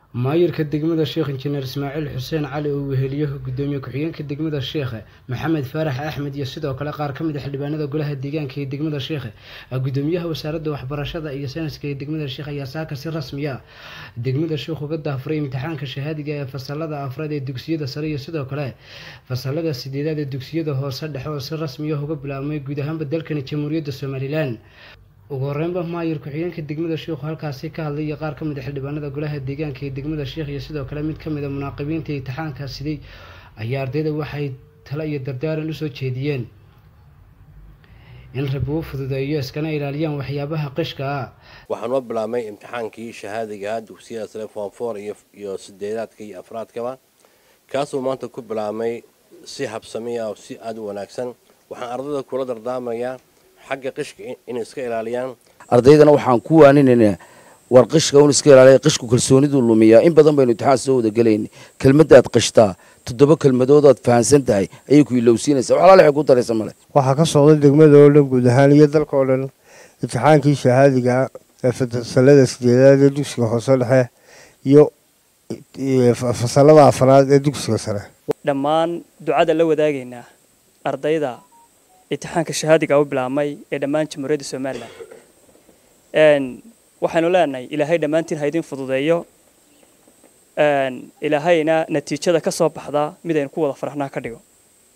maayirka degmada sheekh injineer ismaaciil xuseen cali oo weheliyo gudoomiye ku-xigeenka degmada sheekhe maxamed faarax axmed iyo sidoo kale qaar ka mid a xildhibaanada golaha deegaanka ee degmada sheekhe gudoomiyaha wasaaradda waxbarashada iyo sayniska ee degmada sheekh ayaa saaka si rasmiya degmada sheekh uga daafuray imtixaanka shahaadiga ee fasalada afraad ee dugsiyada sare iyo sidoo kale fasalada sideedaad ee dugsiyada hoose dhexe oo si rasmiya uga bilaabmay guud ahaanba dalkani jamhuuriyadda somalilan ugu horeynba maayir ku-xigeenka degmada sheikhu halkaasi ka hadlay iyo qaar ka mid a xildhibaanada golaha deegaanka ee degmada sheekh iyo sidoo kale mid ka mid a munaaqibiinta imtixaanka siday ayaa ardayda waxay talo iyo dardaaran usoo jeediyeen in rabi u fududeeyo iskana ilaaliyaan waxyaabaha qishka ah waxaan u bilaabmay imtixaankii shahaadiga dugsiyada sare form four iyo sideedaadka iyo afraadkaba kaasuu maanta ku bilaabmay si habsamiya oo si aada u wanaagsan waxaan ardayda kula dardaamayaa xagga qishka inay iska ilaaliyaan ardaydana waxaan ku waaninaynaa war qishka un iska ilaaliya qishku kalsooniduu lumiyaa in badan baynu imtixaan soo wada gelayna kelmaddaad qishtaa toddoba kelmadoodaad fahansan tahay ayay ku ilowsiinaysaa wax alaal waxay ku daraysa male waxaa ka socda degmada oo dhan guud ahaan iyo dalka oo dhan imtixaankii shahaadiga ee fasalada sideedaad ee dugsiga hoose dhexe iyo fasalada afraad ee dugsiga sare dhammaan ducada la wadaagaynaa ardayda imtixaanka shahaadiga u bilaabmay ee dhammaan jamhuuriyadda somalilan waxaynu leenahay ilaahay dhammaantiin ha idin fududeeyo ilaahayna natiijada ka soo baxda mid aynu ku wada faraxnaa ka dhigo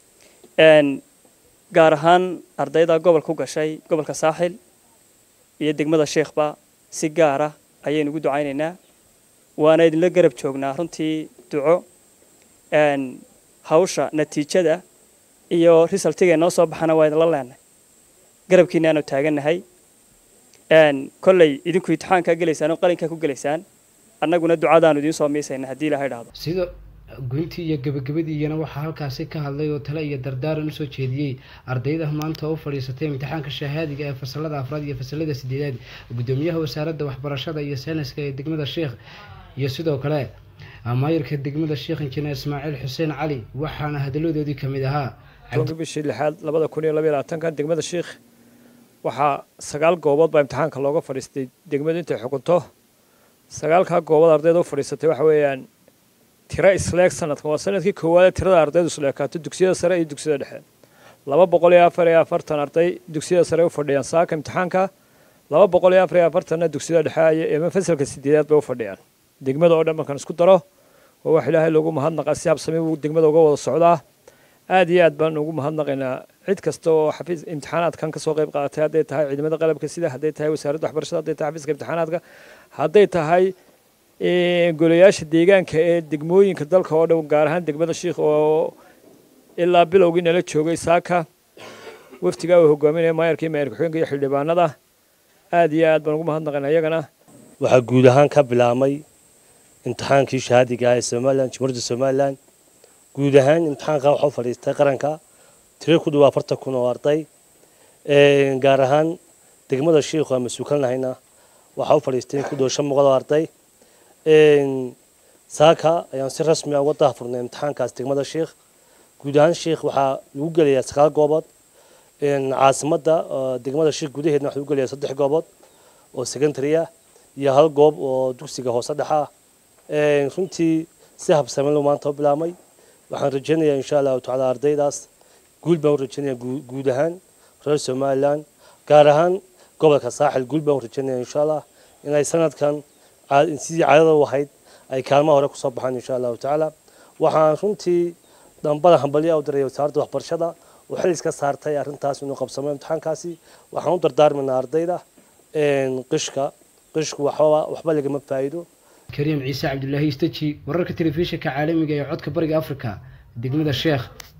gaar ahaan ardayda gobolka u gashay gobolka saaxil iyo degmada sheekhba si gaara ayaynu ugu ducaynaynaa waana idinla garab joognaa runtii duco hawsha natiijada iyo risaltiga noo soo baxana waa idinla leenahay garabkiina aanu taagannahay kolley idinku imtixaankaa gelaysaan oo qalinkaa ku gelaysaan annaguna ducadaanu idiin soo miisayna haddii ilahay dhahdo sida guntii iyo gebagabadiiyana waxaa halkaasi ka hadlay oo tale iyo dardaaran usoo jeediyey ardayda maanta u fadhiisatay imtixaanka shahaadiga ee fasalada afraad iyo fasalada sideedaad gudoomiyaha wasaaradda waxbarashada iyo sayniska ee degmada sheekh iyo sidoo kale maayirka degmada sheekh injineer ismaaciil xuseen cali waxaana hadaladoodii ka mid ahaa bishii lixaad labada kun iyo labaiyo labaatanka degmada sheekh waxaa sagaal goobood baa imtixaanka looga fadhiistay degmadu intay xukunto sagaalkaa goobood ardayda u fadhiisatay waxa weeyaan tiro isleeg sanadkan waa sanadkii koowaad tirada ardaydu isleekaato dugsiyada sare iyo dugsiyada dhexe laba boqol iyo afar iyo afartan arday dugsiyada sare u fadhiyaan saaka imtixaanka laba boqol iyo afar iyo afartanna dugsiyada dhexe ama fasalka sideedaad bay u fadhiyaan degmada oo dhan markaan isku daro waa wax ilaahay loogu mahadnaqa si habsami buu degmada uga wada socdaa aad iyo aad baan ugu mahadnaqaynaa cid kasta oo xafiis imtixaanaadkan kasoo qayb qaadatay hadday tahay ciidamada qalabka sida hadday tahay wasaaradda waxbarashada hadday tahay xafiiska imtixaanaadka hadday tahay golayaasha deegaanka ee degmooyinka dalka oo dhan gaar ahaan degmada sheikh oo ilaa bilowgii nala joogay saaka waftigaa uu hogaaminaya maayarka iyo maayar ku-xigeenka iyo xildhibaanada aad iyo aad baan ugu mahadnaqaynaa iyagana waxaa guud ahaan ka bilaabmay imtixaankii shahaadiga ah ee somalilan jamhuuriyadda somalilan guud ahaan imtixaanka waxaa u fadhiistay qaranka tiro ku dhawa afartan kun oo arday gaar ahaan degmada sheikhu aan mas-uulkan lahayna waxaa u fadhiistay ku dhawa shan boqol oo arday saaka ayaan si rasmi ah uga daahfurnay imtixaankaas degmada sheikh guud ahaan sheikh waxaa lagu gelayaa sagaal goobood caasimadda degmada sheikh gudaheedna waxaa lagu gelayaa saddex goobood oo secondary ah iyo hal goob oo dugsiga hoose dhexa ah runtii si habsamin lu maanta u bilaabmay waxaan rajaynayaa insha allahu tacaala ardaydaas guul baan u rajaynayaa guud ahaan reer somalilan gaar ahaan gobolka saaxil guul baan u rajaynayaa insha allah inay sanadkan sidii caadada u ahayd ay kaalmaha hore kusoo baxaan insha allahu tacaala waxaan runtii dambada hambalya u diraya wasaaradda waxbarashada oo xil iska saartay arrintaas inuu qabsamo imtixaankaasi waxaan u dardaarmaynaa ardayda qishka qishku waxba waxba lagama faa'iido kariim ciise cabdulaahi istaji wararka telefishinka caalamiga ee codka bariga afrika degmada sheekh